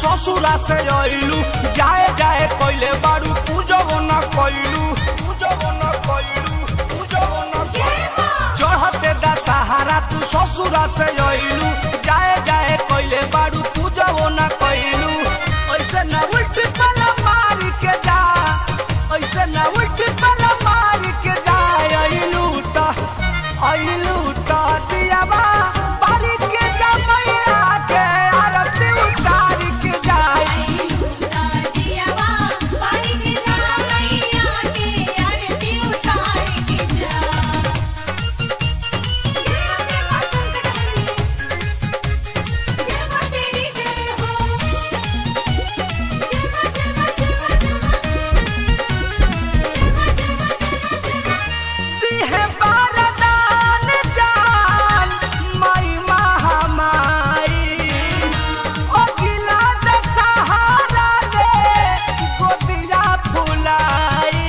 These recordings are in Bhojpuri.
ससुरा से अइलू जाए जाए कइले बारू पूजबो न कइलू पूजबो न कइलू पूजबो न कइलू चढ़ते दा सहारा तू ससुरा से अइलू जाए जाए कइले बारू पूजबो न कइलू ऐसे न उल्टी पला मारी के जा ऐसे न उल्टी पला मारी के जा अइलू त अइलू त दियावा पारी के जा मैया के आरती उतारी के जाई दिहे बारदान जान माई महामाई ओ गिला दशहरा ले गोदिया फुलाई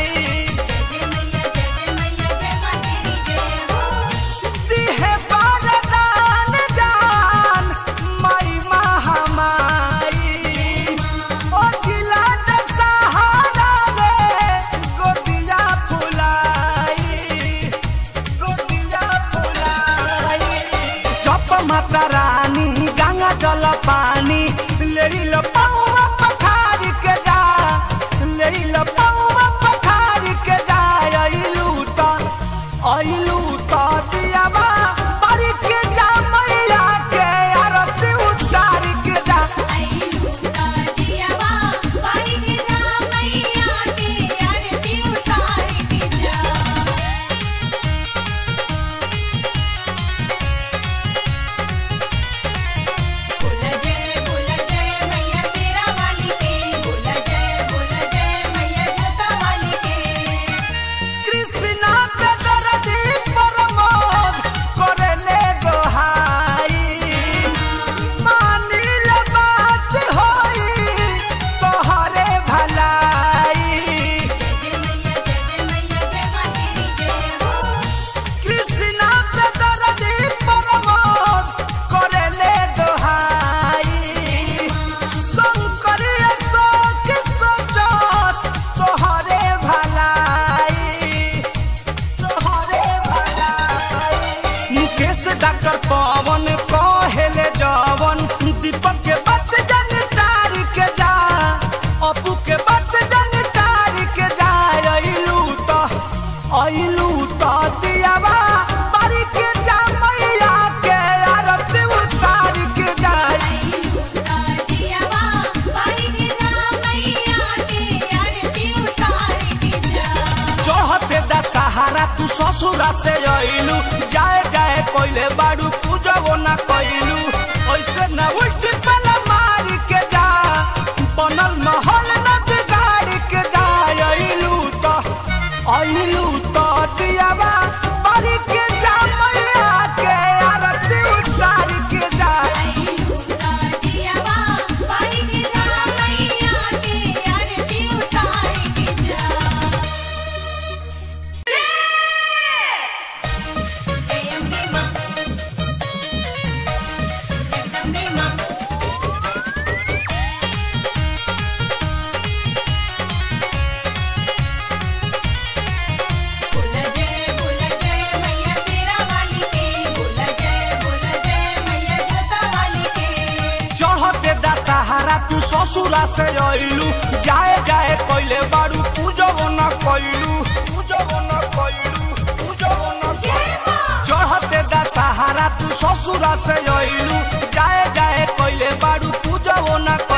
दिहे बारदान जान माई महामाई ओ गिला दशहरा ले गोदिया फुलाई गोदिया फुलाई जप माता रानी गंगा जल पानी लेइल पौवा पठारी के जा लेइल पौवा पठारी के जा अइलू त अइलू त दियावा पारी के जा मैया के आरती उतारी के जा कृष्णा पे दर्दी प्रमोद करले गोहाई मानिल बात होई तोहरे भलाई कृष्णा पे दर्दी प्रमोद करले दोहाई शंकर अशोक सोचस तोहरे भलाई तोहरे भलाई मुकेश डॉक्टर पवन कहेले जवन दीपक के बात जन तारी के जा अपू के बात जन तारी के जा अइलू त अइलू त दियावा बारी के जा मैया के आरती उतारी के जाई चढ़ते दा सहारा तू ससुरा से अइलू जाए जाए कइले बाड़ू पूजबो ना कइलू ऐसे ना उल्टी पला मारी के जा बनल महल न बिगाड़ी के जा अइलू त अइलू त दियावा बारी के जा मैया के आरती उतारी के जाई चढ़ते दा सहारा तू ससुरा से अइलू जाए जाए कइले बारू पूजबो न कइलू पूजबो न कइलू पूजबो न कइलू चढ़ते दा सहारा तू ससुरा से अइलू जाए जाए कइले बारू पूजबो न